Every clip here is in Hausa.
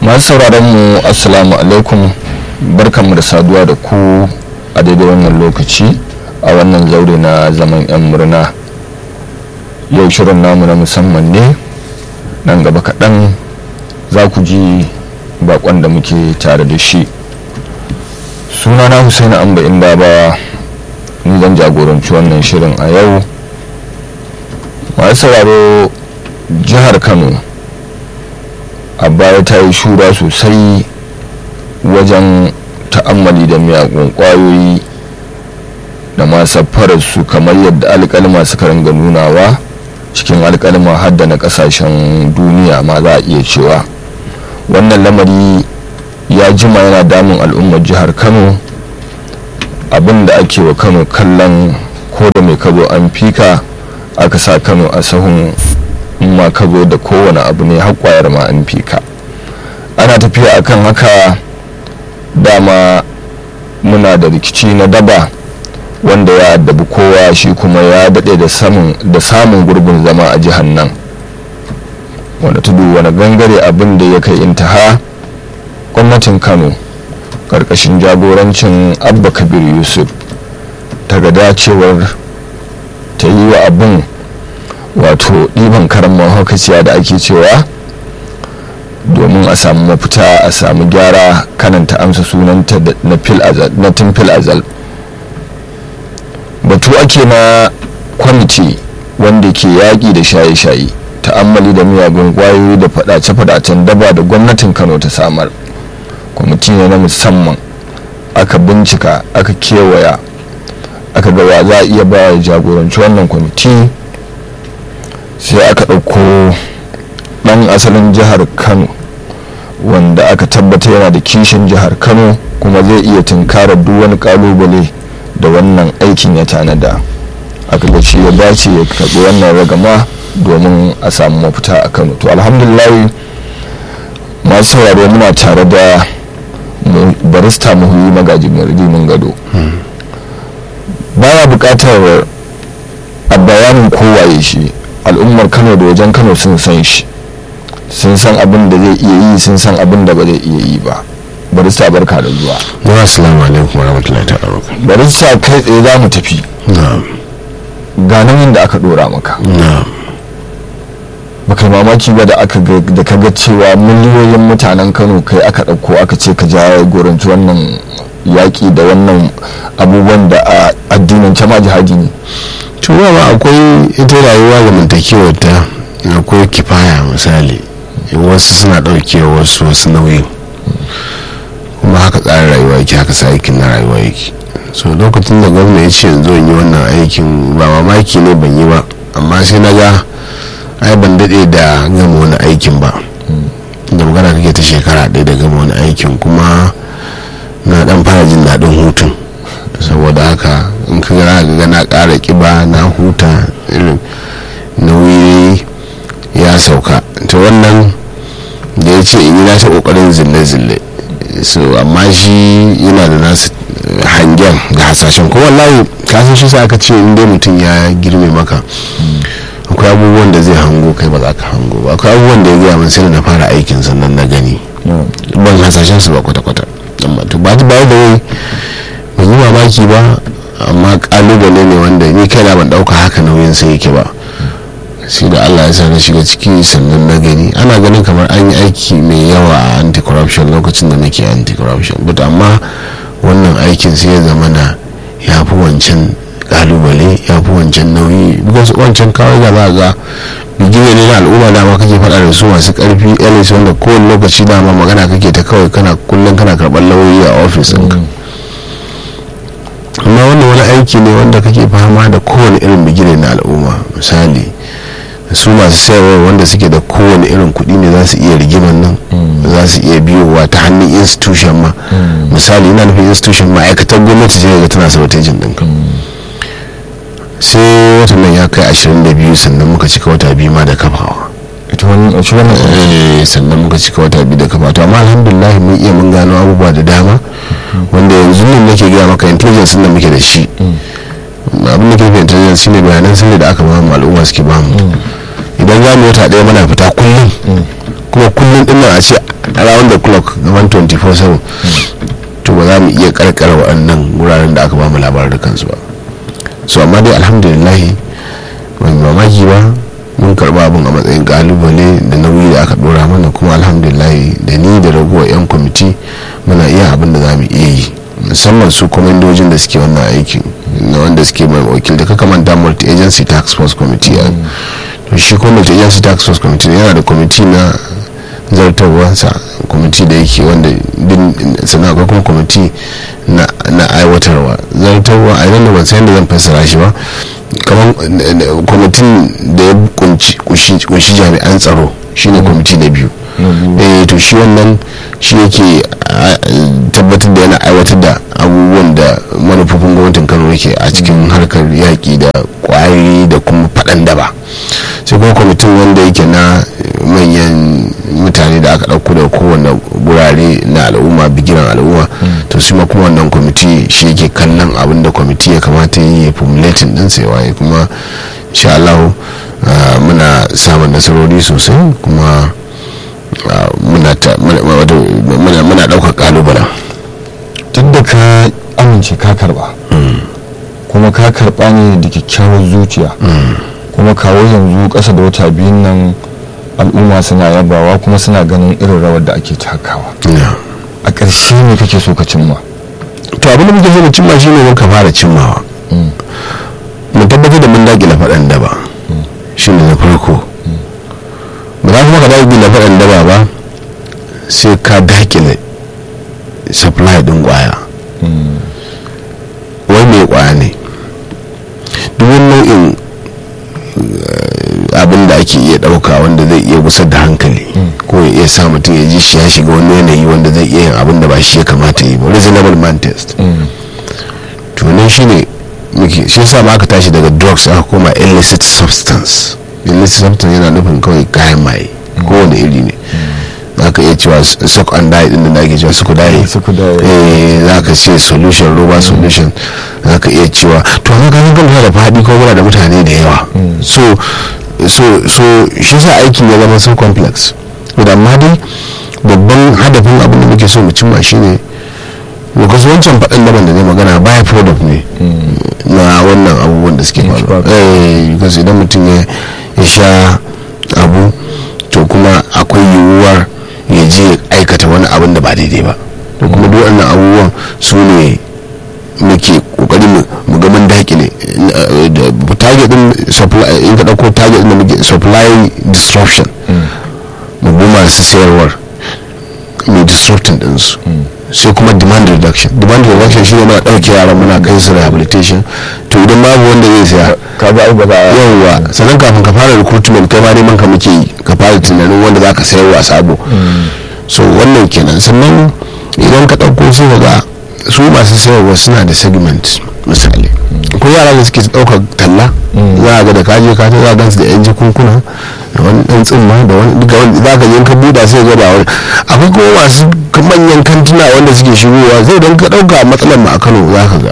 masu sauraron mu assalamu alaikum barkanmu da saduwa da ku a daidai wannan lokaci a wannan zaure na zaman 'yan murna yau shirin namu na musamman ne nan gaba kaɗan za ku ji bakon da muke tare da shi sunana husaini amba inda ba ni zan jagoranci wannan shirin a yau masu sauraro jihar kano a baya ta yi shura sosai wajen ta'ammali da miyagun kwayoyi da masu su kamar yadda alkalma suka ringa nunawa cikin alkalma hadda na kasashen duniya ma za a iya cewa wannan lamari ya jima yana damun al'ummar jihar kano abinda ake wa kano kallon ko da mai kazo an fika aka sa kano a sahun ma ka zo da kowane abu ne haƙwayar ma an fika ana tafiya akan haka dama muna da rikici na daba wanda ya addabi kowa shi kuma ya daɗe da samun gurbin zama a jihar nan wanda tudu wani gangare abin da ya kai intaha gwamnatin kano ƙarƙashin jagorancin abba kabir yusuf ta ga dacewar ta yi wa abin wato ɗiban karan mahaukaciya da ake cewa domin a samu mafita a samu gyara kananta amsa sunanta na tun fil azal batu ake na kwamiti wanda ke yaƙi da shaye-shaye ta'ammali da miyagun kwayoyi da fadace-fadacen daba da gwamnatin kano ta samar kwamiti ne na musamman aka bincika aka kewaya aka gawa za a iya ba jagoranci wannan kwamiti sai aka ɗauko ɗan asalin jihar kano wanda aka tabbata yana da kishin jihar kano kuma zai iya tunkarar duk wani kalubale da wannan aikin ya tanada aka ga shi ya dace ya karɓi wannan ragama domin a samu mafita a kano to alhamdulillah masu sauraro muna tare da barista muhuyi magaji mai gado baya buƙatar a bayanin kowaye shi al'ummar kano da wajen kano sun san shi sun san abin da zai iya yi sun san abin da ba zai iya yi ba barista barka da zuwa wa assalamu alaikum wa rahmatullahi ta'ala barista kai tsaye za mu tafi ga nan da aka dora maka baka mamaki ba da aka da ka ga cewa miliyoyin mutanen kano kai aka ɗauko aka ce ka jagoranci wannan yaƙi da wannan abubuwan da a addinin ma jihadi ne tuwa ba akwai ita rayuwa ga mantakewar ta akwai kifaya misali wasu suna ɗaukewa wasu wasu nauyin kuma haka tsarin rayuwa yake haka sa aikin na rayuwa yake so lokacin da gwamna ya ce yanzu yi wannan aikin ba mamaki ne ban yi ba amma sai na ga ai ban daɗe da gama wani aikin ba da magana kake ta shekara ɗaya da gama wani aikin kuma na ɗan fara jin daɗin hutun saboda haka in ka gara ga na ƙara ƙiba na huta irin nauyi ya sauka ta wannan da ya ce in yi nasa ƙoƙarin zille-zille so amma shi yana da nasu hangen da hasashen ko wallahi kasan shi sa aka ce in dai mutum ya girme maka akwai abubuwan da zai hango kai ba za ka hango ba akwai abubuwan da ya gaya min sai da na fara aikin sannan na gani ban hasashen su ba kwata-kwata amma to ba ba da wai ban yi mamaki ba amma kalubale ne wanda ni kaina ban dauka haka nauyin sai yake ba sai da allah ya sa na shiga ciki sannan na gani ana ganin kamar an yi aiki mai yawa a anti-corruption lokacin da nake anti-corruption but amma wannan aikin sai ya zama na ya fi wancan kalubale ya fi wancan nauyi because wancan kawai da za ga bigire ne na al'umma dama kake faɗa da su masu ƙarfi elis wanda kowane lokaci dama magana kake ta kawai kana kullum kana karɓar lauyoyi a ofis ɗinka amma wannan wani aiki ne wanda kake fama da kowane irin bigire na al'umma misali su masu sayarwa wanda suke da kowane irin kuɗi ne za su iya rigiman nan za su iya biyowa ta hannun institution ma misali ina nufin institution ma'aikatar gwamnati ce ga tana sabotajin ɗinka sai watan nan ya kai 22 sannan muka cika wata biyu ma da kafawa sannan muka cika wata biyu da kafawa to amma alhamdulillah mun iya mun gano abubuwa da dama wanda yanzu nan nake gaya maka intelligence da muke da shi abin da ke fi intelligence shine bayanan sirri da aka ba mu al'umma suke ba mu idan za mu wata ɗaya muna fita kullum kuma kullum din nan a ce around the clock gaban 24/7 to ba za mu iya karkara waɗannan wuraren da aka ba mu labarin kansu ba so amma dai alhamdulillah ban mamaki ba mun karba abin a matsayin kalubale da nauyi da aka dora mana kuma alhamdulillah da ni da ragowar 'yan kwamiti muna iya abin da za mu iya yi musamman su kwamandojin da suke wannan aikin na wanda suke mai wakil da kaka manta multi agency tax force committee a to shi kuma multi agency tax force committee yana da kwamiti na zartarwarsa kwamiti da yake wanda sannan akwai kuma kwamiti na aiwatarwa zartarwa a yanar ban san da zan fassara shi ba kamar kwamitin da ya kunshi jami'an tsaro shine kwamiti na biyu eh to shi wannan shi yake tabbatar da yana aiwatar da abubuwan da manufofin gwamnatin kano yake a cikin harkar yaƙi da ƙwari da kuma faɗan daba sai kuma kwamitin wanda yake na manyan mutane da aka ɗauko da kowane gurare na al'umma bigiran al'umma to su ma kuma wannan kwamiti shi yake kallon abin da kwamiti ya kamata yi ya formulating din sai waye kuma insha Allah muna samun nasarori sosai kuma muna ɗaukar kalubalen duk da ka amince ka karba kuma ka karba ne da kyakkyawar zuciya kuma kawo yanzu ƙasa da wata biyun nan al'umma suna yabawa kuma suna ganin irin rawar da ake takawa a ƙarshe ne kake so ka cimma to abin da muke so mu cimma shine mun ka fara cimmawa mu tabbatar da mun dakile faɗan daba shine na farko ba za kuma ka dakile faɗan daba ba sai ka dakile supply din kwaya wai mai kwaya ne duk wani nau'in abin da ake iya ɗauka wanda zai iya gusar da hankali ko ya iya sa mutum ya ji shi ya shiga wani yanayi wanda zai iya yin abin da ba shi ya kamata yi ba reasonable man test to nan shine muke shi yasa ma aka tashi daga drugs aka koma illicit substance illicit substance yana nufin kawai kayan maye kowane iri ne za ka iya cewa sock and dye din da ake cewa suku dye eh za ka ce solution roba solution za ka iya cewa to an ga gama da faɗi ko muna da mutane da yawa so so so shi sa aikin ya zama so complex da amma dai babban hadafin abin da muke so mu cimma shine because wancan faɗin daban da ne magana baya product ne na wannan abubuwan da suke faruwa eh because idan mutum ya sha abu to kuma akwai yiwuwar ya je aikata wani abin da ba daidai ba to kuma duk wannan abubuwan su ne muke kokari mu ga mun dakile target din supply in ka dauko target din da muke supply disruption mu bi masu sayarwar mu disrupting din su sai kuma demand reduction demand reduction shine muna dauke yaran muna kai su rehabilitation to idan babu wanda zai saya ka ba ba yawwa sannan kafin ka fara recruitment kai ma neman ka muke yi ka fara tunanin wanda zaka sayarwa sabo so wannan kenan sannan idan ka dauko sai ga su masu sayarwa suna da segment misali ko yara da suke ɗaukar talla za a ga da kaje ka ta za a gansu da yan jikunkuna da wani ɗan tsimma da wani duka wani za ka je ka buɗa sai ga ba wani akwai kuma masu manyan kantuna wanda suke shigowa zai don ka ɗauka matsalar mu a kano za ka ga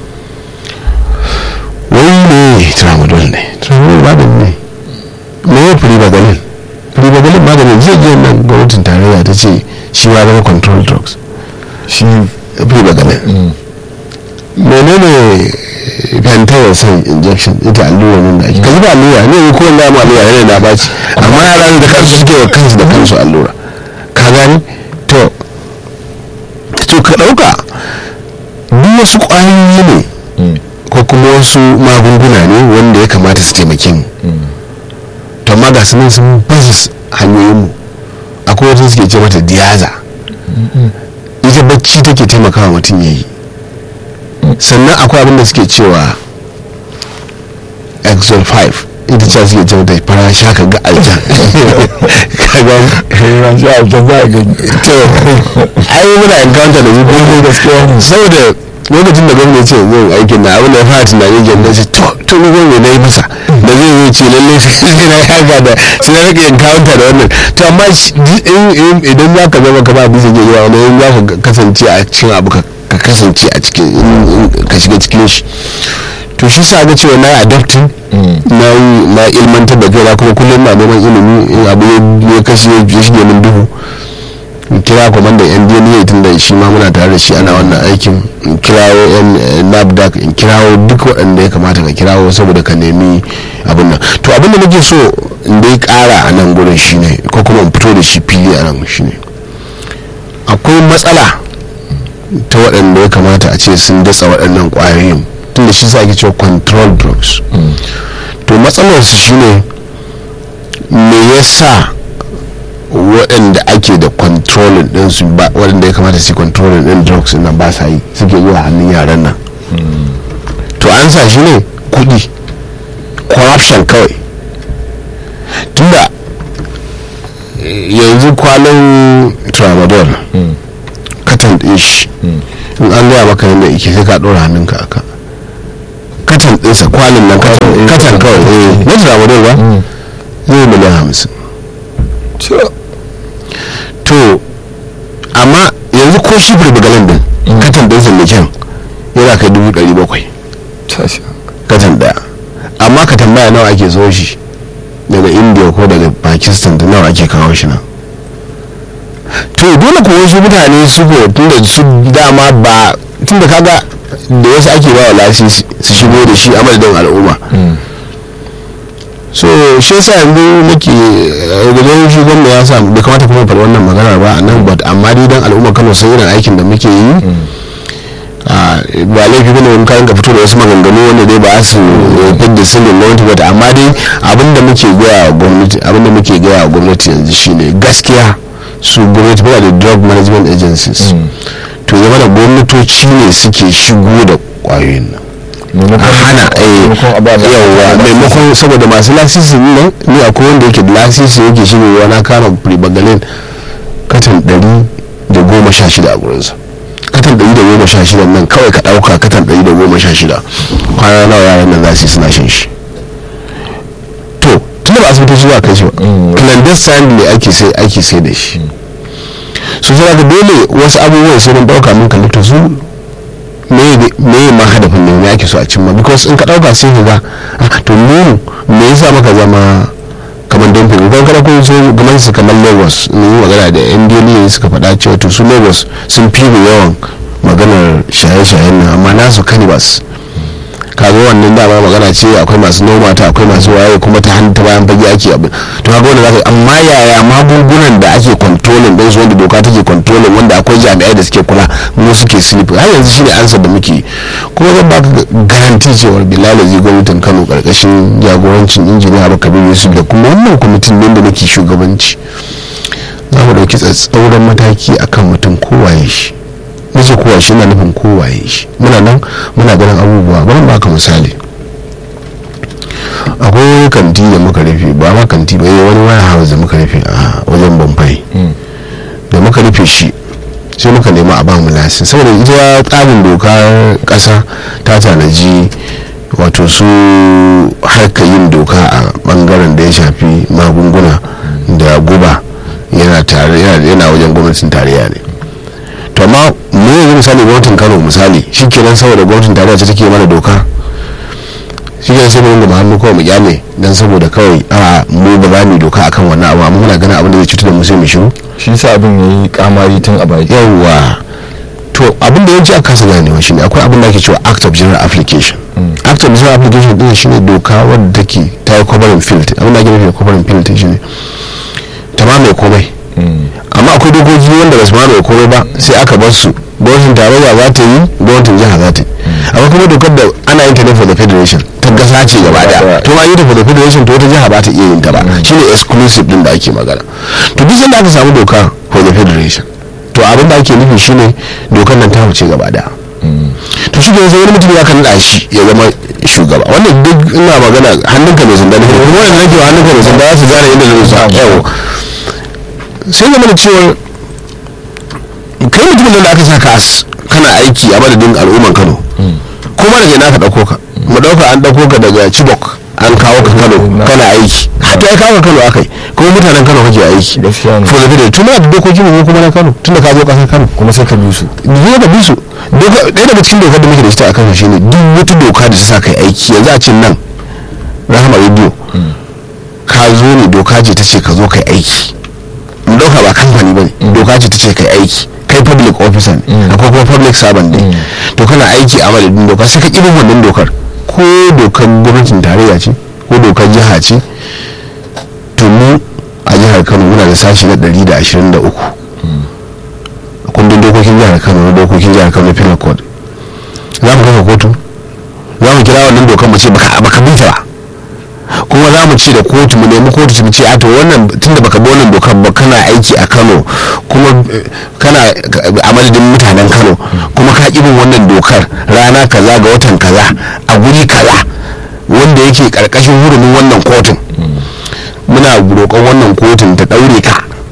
wai ne tramadol ne tramadol magani ne me ya firi bagalin firi bagalin maganin zai je nan gwamnatin tarayya ta ce shi ma zama control drugs shi firi bagalin menene fentanyl sai injection ita allura nan da ake ka zuba allura ne ko wanda mu allura ne na baci amma yara da kansu suke wa kansu da kansu allura ka gani to to ka dauka duk wasu kwayoyi ne ko kuma wasu magunguna ne wanda ya kamata su taimake mu to amma ga su nan sun basu hanyoyin mu akwai wata suke ce mata diyaza ita bacci take taimakawa mutum ya yi sannan akwai abin da suke cewa exol 5 ita ce suke cewa da fara shaka ga aljan ran shi aljan za a gani to ai muna encounter da zuwa gaskiya saboda lokacin da gwamnati ce zai aikin na abin da ya fara tunanin gyan ce to to ni gwamnati na yi masa da zai zai ce lalle sai na yaga da sai na rika encounter da wannan to amma idan za ka zama ka ba bisa ke zuwa wani za ka kasance a cikin abu ka kasance a cikin ka shiga cikin shi to to shi sa ga cewa na yi adapting na yi na ilmantar da kaina kuma kullum na neman ilimi in abu ya kashe ya shige min duhu in kira kwamandan yan dna tun da shi ma muna tare da shi ana wannan aikin in kirawo yan nafdac in kirawo duk waɗanda ya kamata ka kirawo saboda ka nemi abin nan to abin da nake so in dai ƙara a nan gurin shine ko kuma in fito da shi fili a nan shine akwai matsala ta waɗanda ya kamata a ce sun datsa waɗannan ƙwayoyin tun da shi sa ake cewa control drugs to matsalarsu shine me yasa waɗanda ake da controlling din su ba waɗanda ya kamata su controlling din drugs nan ba sa yi suke zuwa hannun yaran nan to an sa shi ne kuɗi corruption kawai tunda yanzu kwalin tramadol katan ɗin shi in an gaya maka yadda ike sai ka ɗora hannunka aka katan ɗinsa kwalin nan katan kawai na tramadol ba zai miliyan hamsin to amma yanzu ko shi burbugalin din katan ɗinsa mai kyan yana kai dubu ɗari bakwai katan ɗaya amma ka tambaya nawa ake zo shi daga india ko daga pakistan da nawa ake kawo shi nan to dole ko wasu mutane su ko tunda su dama ba tunda kaga da wasu ake ba wa lasisi su shigo da shi a madadin al'umma so shi yasa yanzu nake gudan shi gwamna ya sa bai kamata kuma faɗi wannan magana ba a nan but amma dai dan al'umma kano sun irin aikin da muke yi ba laifi bane wani kayan ka fito da wasu maganganu wanda dai ba su fidda sirrin gwamnati ba amma dai abinda muke gaya wa gwamnati abinda muke gaya wa gwamnati yanzu shine gaskiya su gwamnati ba da drug management agencies to zama da gwamnatoci ne suke shigo da kwayoyin nan a hana yawa maimakon saboda masu lasisi nan ni akwai wanda yake da lasisi yake shigowa na kama prebagalin katon ɗari da goma sha shida a gurinsa katan ɗari da goma sha shida nan kawai ka ɗauka katan ɗari da goma sha shida kwana nawa yaran nan za su yi suna shan shi to tunda ba asibitoci zuwa kai shi ba clandestine ne ake sai ake sai da shi su sai ga dole wasu abubuwan sai mun ɗauka mun kalli to su me ma hadafin ne me ake so a cimma because in ka ɗauka sai ka ga to mu me yasa maka zama kamar don fi kan kada kun so gaman su kamar lagos ne yi magana da yan duniya suka faɗa cewa to su lagos sun fi yawan maganar shaye-shayen nan amma nasu kanibas kaga wannan dama magana ce akwai masu noma ta akwai masu waye kuma ta hannu ta bayan fage ake abin to kaga wanda zaka amma yaya magungunan da ake controlling din su wanda doka take controlling wanda akwai jami'ai da suke kula mu suke sleep har yanzu shine ansar da muke kuma zan baka garanti cewar bilal zai gwamnatin Kano karkashin jagorancin injiniya Abubakar Yusuf da kuma wannan kwamitin din da nake shugabanci za mu dauki tsatsauran mataki akan mutum kowaye shi nace kowa shi na nufin kowaye shi muna nan muna ganin abubuwa bari baka misali akwai wani kanti da muka rufe ba ma kanti ba wani waya house da muka rufe a wajen bamfai da muka rufe shi sai muka nema a ba mu lasin saboda ita tsarin dokar kasa ta tanaji wato su harka yin doka a bangaren da ya shafi magunguna da guba yana tare yana wajen gwamnatin tarayya ne to amma mu yanzu misali gwamnatin kano misali shi kenan saboda gwamnatin tarayya ta take mana doka shi kenan sai mu ringa hannu kawai mu kyale dan saboda kawai a mu ba za mu doka akan wannan abu amma muna ganin abin da zai cutar da mu sai mu shiru shi sa abin yayi kamari tun a baki yawwa to abin da yawanci a kasa ganewa shine akwai abin da ake cewa act of general application act of general application din shine doka wadda take ta yi covering field abin da ake nufi da covering field shine ta ma mai komai amma akwai dokoki wanda ba su mamaye komai ba sai aka bar su gwamnatin tarayya za ta yi gwamnatin jiha za ta yi akwai kuma dokar da ana yin ta ne for the federation ta gasa ce gaba daya to ma yi ta for the federation to wata jiha ba ta iya yin ta ba shine exclusive din da ake magana to duk sanda aka samu doka for the federation to abin da ake nufi shine dokar nan ta wuce gaba daya to shi sai wani mutum ya kan da shi ya zama shugaba wannan duk ina magana hannunka mai sanda ne kuma wanda nake wa hannunka mai sanda za su gane inda zai sa yawo sai zama da cewa kai mutumin da aka saka as kana aiki a madadin al'umman kano kuma daga ina ka dauko ka mu dauka an dauko ka daga chibok an kawo ka kano kana aiki hatta ya kawo ka kano akai kuma mutanen kano kake aiki Gaskiya ne. for the video tun da dokokin mu kuma na kano tun da ka zo kasar kano kuma sai ka bi su zo ka bi su Doka- ɗaya daga cikin dokar da muke da ita a kano shine duk wata doka da ta sa kai aiki yanzu a cin nan rahama radio ka zo ne doka ce ta ce ka zo kai aiki mu dauka ba kamfani ba ne doka ce ta ce kai aiki kai public officer ne Mm. akwai kuma public servant ne Mm. to kana aiki a madadin doka sai ka ƙi bin wannan dokar ko dokar gwamnatin tarayya ce ko dokar jiha ce to mu a jihar kano muna da sashi na 123 kundin dokokin jihar kano na dokokin jihar kano penal code za mu kafa kotu za mu kira wannan dokar mu ce baka baka bi ta ba kuma za mu ce da kotu mu nemi kotu mu ce a to wannan tunda baka bi wannan dokar ba kana aiki a Kano kuma eh, kana a madadin mutanen Kano kuma ka ƙi bin wannan dokar rana kaza ga watan kaza a guri kaza wanda yake karkashin hurumin wannan kotun muna roƙon wannan kotun ta ɗaure ka